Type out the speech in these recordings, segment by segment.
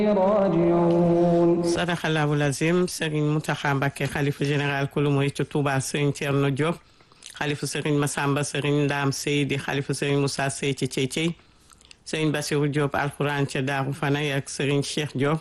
راجعون sadaxallahu lazim Serigne Mountakha Mbacké xalifa général kulu mooy ci Touba Serigne Thierno Diop xalifa Serigne Massamba Serigne Ndam Seydi xalifa Serigne Moussa Sey ci Cey Cey Serigne Bassirou Diop alxuraan ca Daaru Fanay ak Serigne Cheikh Diop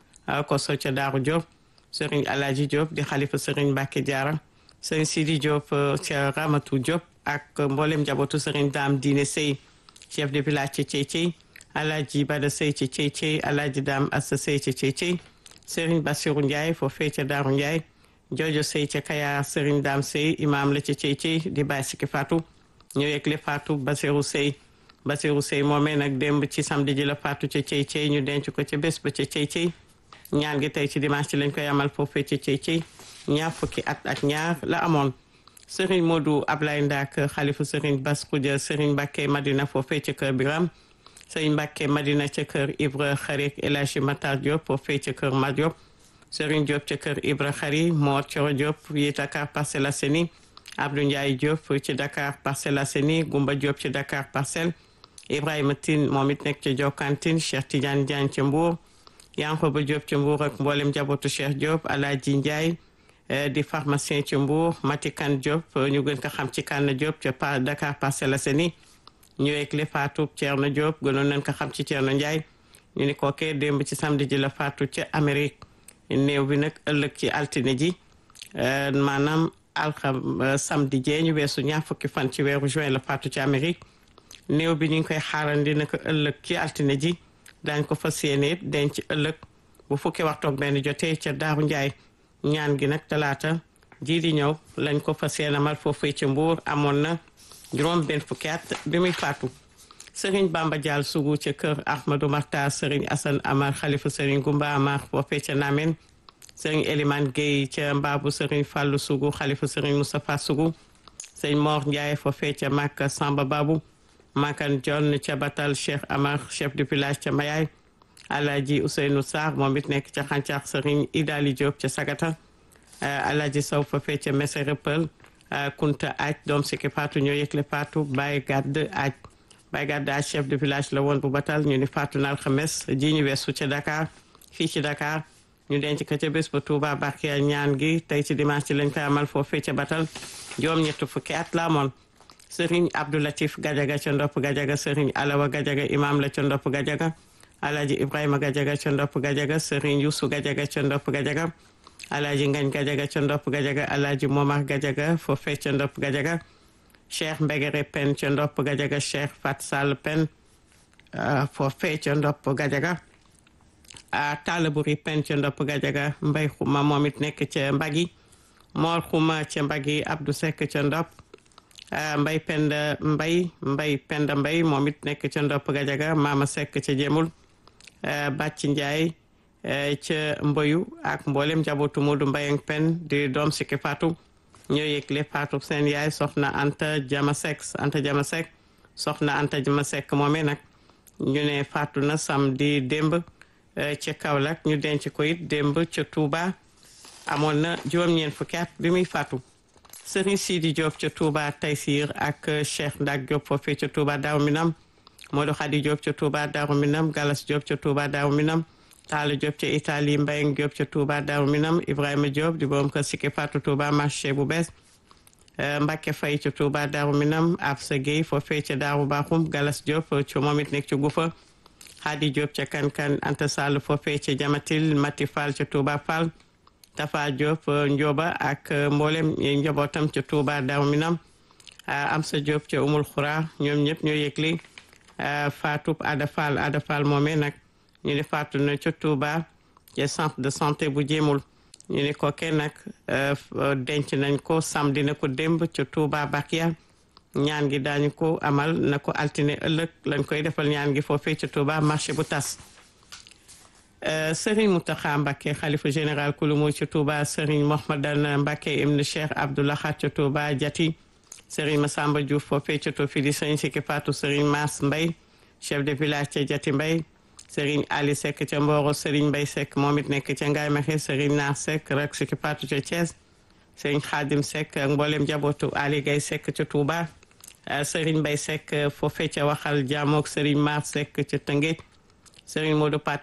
koso ca Daaru Diop Serigne Alaji Diop di xalifa Serigne Mbacké Diarra Serigne Sidi Diop ca Ramatou Diop ak mboolem njabootu Serigne Dame Diine Sey chef de village ci Cey Cey Alaji Bada Sey ci Cey Cey Alaji Dame Assa Sey ci Cey Cey Serigne Bassirou Ndiaye foofee ca Daaru Ndiaye Jojo Sey ca Kaya Serigne Dame Sey imam la ca Cey Cey di bàyyi sikki Fatou ñëw yegle Fatou Bassirou Sey Bassirou Sey moomee nag démb ci samedi ji la Fatou ca Cey Cey ñu denc ko ca bés ba ca Cey Cey ñaan gi tey ci dimanche ci lañ koy amal foofee ca Cey Cey ñaar fukki at ak ñaar la amoon Serigne Modou Ablaye Ndak xalifu Serigne Bass Khoudia Serigne Mbacké Madina foofee ca Kër Biram Serigne Mbacké Madina ca kër Ibra Xarik El Hadji Matar Diop foofee ca kër Ma Diop Serigne Diop ca kër Ibra Xari Mor Coro Diop yi Dakar Parcelles Assainies Abdou Ndiaye Diop ci Dakar Parcelles Assainies Goumba Diop ci Dakar Parcelles Ibrahima Tine moom it nekk ca Jokkantine Cheikh Tidiane Diagne ca Mbour Yankoba Diop ca Mbour ak mboolem njabootu Cheikh Diop Alaaji Ndiaye di pharmacien ca Mbour Matikan Diop ñu gën ko xam ci Kanna Diop ca Dakar Parcelles Assainies ñu ekle Fatou Thierno Diop gënoon nañ ko xam ci Thierno Ndiaye ñu ni kookee démb ci samedi ji la Fatou ca Amérique néew bi nag ëllëg ci altine ji maanaam alxam samedi jee ñu weesu ñaar fukki fan ci weeru juin la Fatou ci Amérique néew bi ñu ngi koy xaarandi naka ëllëg ci altine ji daañ ko fas yéene denc ëllëg bu fukki waxtoog benn jotee ca Daaru Ndiaye ñaan gi nag talaata ji di ñëw lañ ko fas yéene amal foofee ca Mbuur amoon na juróom benn fukki at bi muy faatu Serigne Bamba Dial Sougou ca kër Ahmadou Martar Serigne Assane Amar xalifa Serigne Goumba Amar foofee ca Namen Serigne Elimane Gueye ca Mbaabu Serigne Fallou Sougou xalifa Serigne Moustapha Sougou Serigne Mor Ndiaye foofee ca Makka Samba Babou Makan John ca Batal Cheikh Amar chef du village ca Mayaay Alaji Ousseynou Sarr moom it nekk ca Xàncax Serigne Idali Diop ca Sagata Alaji Sow foofee ca Messe Rëppal Kunta Aj doom sikki Fatou ñoo yëgle Fatou Baye Gadd Aj Baye Gadd Aj chef de village la woon bu batal ñu ni Fatou na alxames ji ñu weesu ca Dakar fii ci Dakar ñu denc ko ca bés ba Touba Bakia ñaan gi tey ci dimanche ci lañ koy amal foofee ca batal juróom ñett fukki at la amoon Serigne Abdou Latif Gajaga ca ndopp Gajaga Serigne Alawa Gajaga imam la ca ndopp Gajaga Alaji Ibrahima Gajaga ca ndopp Gajaga Serigne Youssou Gajaga ca ndopp Gajaga Alaji Ngañ Gajaga ca ndopp Gajaga Alaji Momar Gajaga foofee ca ndopp Gajaga Cheikh Mbegere Pen ca ndopp Gajaga Cheikh Fat Sall Pen foofee ca ndopp Gajaga Talaburi Pen ca ndopp Gajaga Mbay Xuma moom it nekk ca Mbagi Mor Xuma ca Mbagi Abdou Seck ca ndopp Mbay Penda Mbay Mbay Penda Mbay moom it nekk ca ndopp Gajaga Mama Seck ca Jemul Bàcc Njaay ca mboyu ak mboolem njabootu Modou Mbayang Pen di doom sikki Fatou ñoo yëgle Fatou seen yaay soxna Anta Jama Seck Anta Jama Seck soxna Anta Jama Seck moomee nag ñu ne Fatou na samedi démb ca Kaolack ñu denc ko it démb ca Touba amoon na juróom-ñeent fukki at bi muy Fatou Serigne Sidi Diop ca Touba Taysir ak Cheikh Ndak Diop foofee ca Touba Daaru Minam Modou Khady Diop ca Touba Daaru Minam Galas Diop ca Touba Daaru Minam Talla Diop ca Italie Mbayang Diop ca Touba Daaru Minam Ibrahima Diop di borom kër Sikki Fatou Touba marché bu bees Mbacke Faye ca Touba Daaru Minam Absa Gueye foofee ca Daaru Bakhoum Galas Diop ca moom it nekk ca Gufa Hadi Diop ca Kankan Anta Sall foofee ca Jamatil Mati Fall ca Touba Fall Tafa Diop Ndioba ak mboolem njabootam ca Touba Daaru Minam Amsa Diop ca Umul Xura ñoom ñëpp ñoo yëgle Fatou Ada Fall Ada Fall moomee nag ñu ne faatu na ca Touba ca centre de santé bu jéemul ñu ne ko kenn nag denc nañ ko samedi na ko démb ca Touba Bakia ñaan gi daañu ko amal na ko altine ëllëg lañ koy defal ñaan gi foofee ca Touba marché bu tas Serigne Mountakha Mbacké xalifa général kulumu ca Touba Serigne Mohmadan Mbacké ibn Cheikh Abdoulahat ca Touba Jati Serigne Massamba Diouf foofee ca Tofidi Serigne Sikki Fatou Serigne Mass Mbay chef de village ca Jati Mbay Serigne Ali Seck ca Mboro Serigne Mbay Seck moom it nekk ca Ngaye Mexe Serigne Naar Seck rek Sikki Fatou ca Thiès Serigne Khadim Seck ak mboolem jabootu Ali Gay Seck ca Touba Serigne Mbay Seck foofee ca waxal jaamook Serigne Mar Seck ca Tëngéej Serigne Modou Paté